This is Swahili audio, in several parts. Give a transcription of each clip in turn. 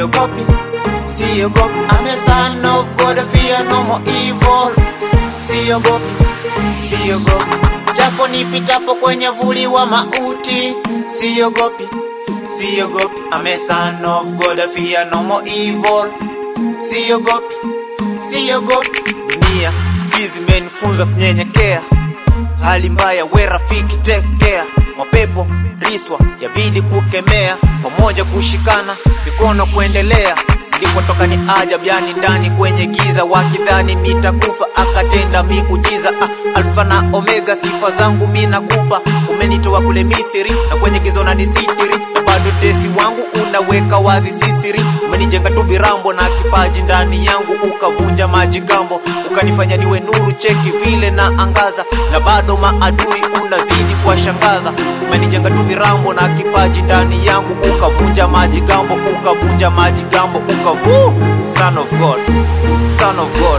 siogopi, siogopi. I'm a son of God, I fear no more evil. Siogopi, siogopi, japo nipitapo kwenye vuli wa mauti. Siogopi, siogopi. I'm a son of God, I fear no more evil. Siogopi, siogopi. Dunia siku hizi imenifunza kunyenyekea hali mbaya, we rafiki, take care. Mapepo riswa yabidi kukemea, pamoja kushikana, mikono kuendelea. Nilipotoka ni ajabu, yani ndani kwenye giza, wakidhani nitakufa, akatenda miujiza. Ah, alfa na omega, sifa zangu mi nakupa. Umenitoa kule Misri na kwenye giza unanisitiri, na bado tesi wangu unaweka wazi sisiri. Umenijenga tu virambo na kipaji ndani yangu, ukavunja majigambo, ukanifanya niwe nuru. Cheki vile na angaza, na bado maadui unazidi kuwashangaza. Umenijenga tu virambo na kipaji ndani yangu, ukavunja majigambo, ukavunja majigambo, ukavu Son of God, Son of God.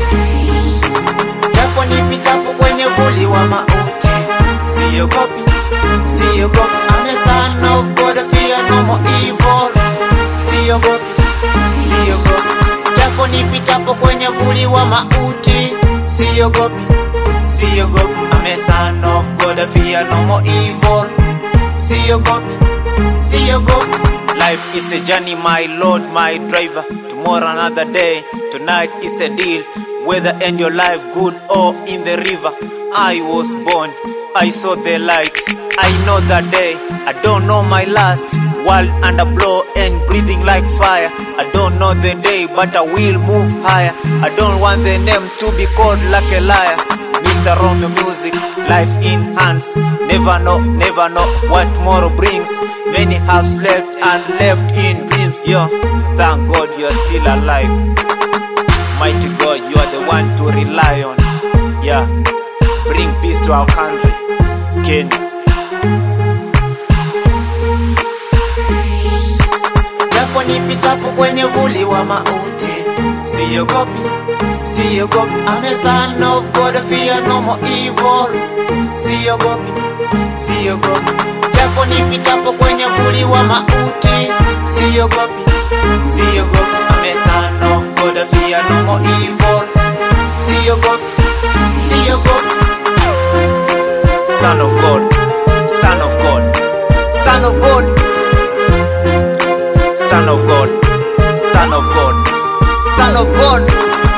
Japo nipitapo kwenye vuli wa mauti, siogopi, siogopi. I'm a son of God, I fear no more evil. Siogopi, siogopi. Japo nipitapo kwenye vuli wa mauti, siogopi, siogopi. I'm a son of God, I fear no more evil. Siogopi, siogopi. Life is a journey, my Lord, my driver. Tomorrow another day, tonight is a deal. Whether end your life good or in the river. I was born, I saw the light. I know that day, I don't know my last. World under blow and breathing like fire. I don't know the day, but I will move higher. I don't want the name to be called like a liar. Mr. Romeo Music, life in hands. Never know, never know what tomorrow brings. Many have slept and left in dreams. Yo, thank God you are still alive. Mighty God, you are the one to rely on. Yeah, bring peace to our country, Kenya. Japo nipitapo kwenye vuli wa mauti, siogopi, siogopi. I'm a son of God, I fear no more evil. Siogopi, siogopi. Japo nipitapo kwenye vuli wa mauti, siogopi, siogopi. I'm a son of God, I fear no more evil. Siogopi, siogopi. Son of God, Son of God, Son of God. Son of God, Son of God, Son of God.